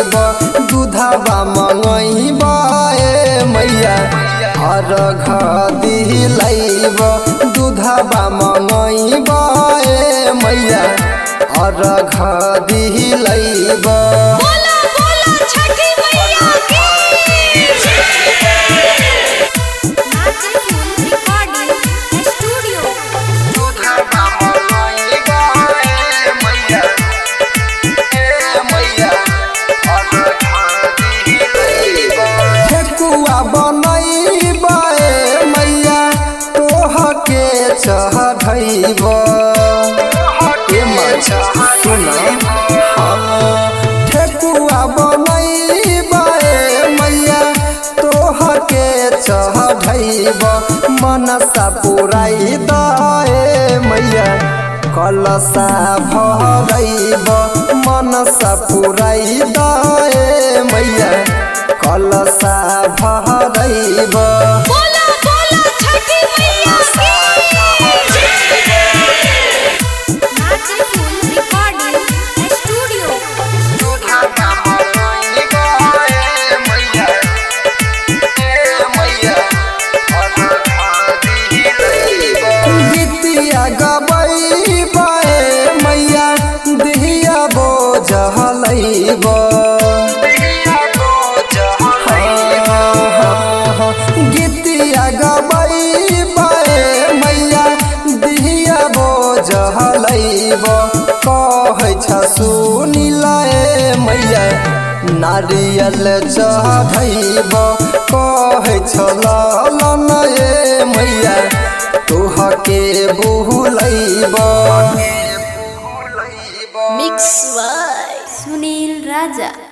lab दूधवा मंगैब ए मैया अर्घ दिलैब दूधवा मंगैब ए मैया अर्घ दिलैब बोला बोला छठी मैया की नाचे फूल रिकॉर्डिंग स्टूडियो ठेकुआ बनैब ए मैया तोहके चढ़ैब ए माछा सुन ठेकुआ बनैब ए मैया तोहके चढ़ैब मनसा पुराइ द ए मैया कलसा भरैब मनसा पुराइ द ए मैया कलसा भरैब बोला बोला छठी मैया की नाचे फूल रिकॉर्डिंग स्टूडियो गीतिया गबैब ए मैया दिया बोझलैब गीतिया गबैब ए मैया दिया बोझलैब कहै छ सुनिल ए मैया नारियल चढ़ैब कहै छ ललन ए मैया तोहके बुलैब मिक्स बाय सुनील राजा